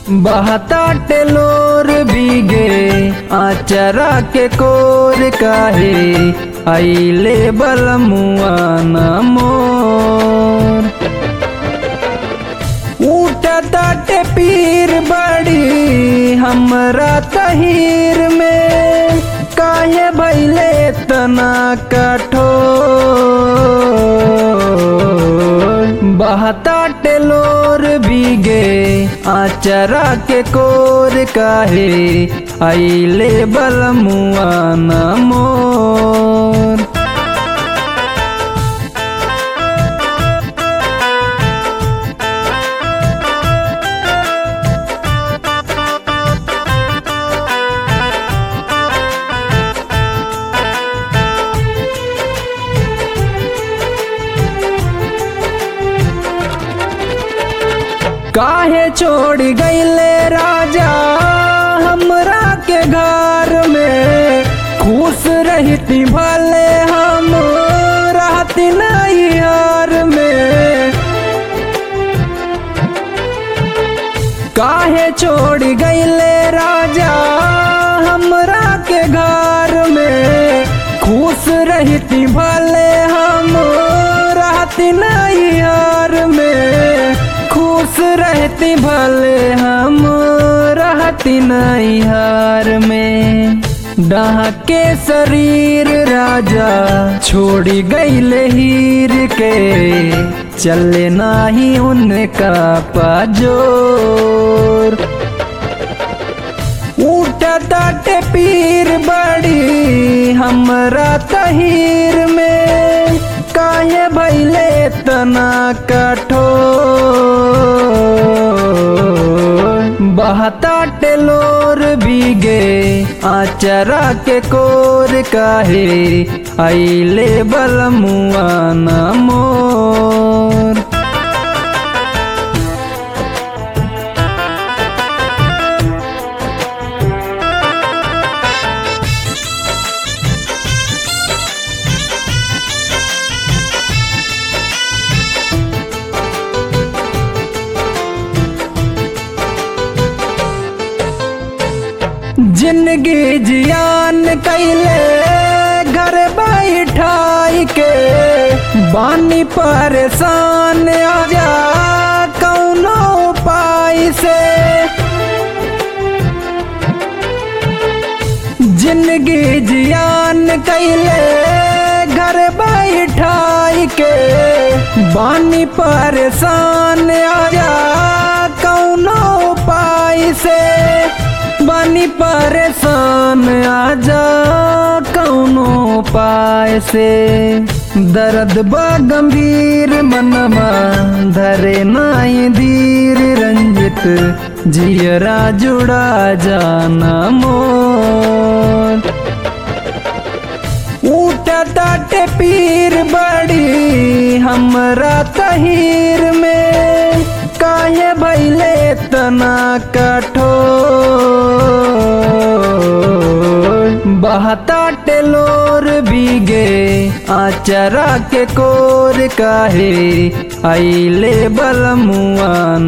बहता टेलोर बीगे आचरा के कोर काहे आइले बलमुआ न मोर उठता टे पीर बड़ी हमरा तहीर में काहे भैले तना कठोर बहता टेलोर बीगे आचरा के कोर काहे आइले बलमुआ न मोर काहे छोड़ गईले राजा हमरा के घर में खुश रहती भले हम रहती नहीं यार में काहे छोड़ गईले राजा हमरा के घर में खुश रहती भले हम रहती नहीं यार में खुश रहती भले हम रहती नहीं हार में डाह के शरीर राजा छोड़ी गईले हीर के चले नाही उनका पाजोर उठता टे पीर बड़ी हमरा तहीर में काहे भैले तना कठोर बहता टेलोर बीगे आचरा के कोर काहे आइले बलमुआ न मोर जिंदगी जियान कैले घर बैठाई के बानी परेशान आजा कौनो उपाय से जिंदगी जियान कैले घर बैठाई के बानी परेशान आजा कौनो उपाय से बानी परेशान आजा कौनो उपाय से दर्द बा गंभीर मनमा धरे नाई धीर रंजित जियरा जुड़ा जाना मोर उठता टे पीर बड़ी हमरा तहीर में काहे भैले तना कठोर बहता टेलोर बीगे आचरा के कोर काहे आइले बलमुआ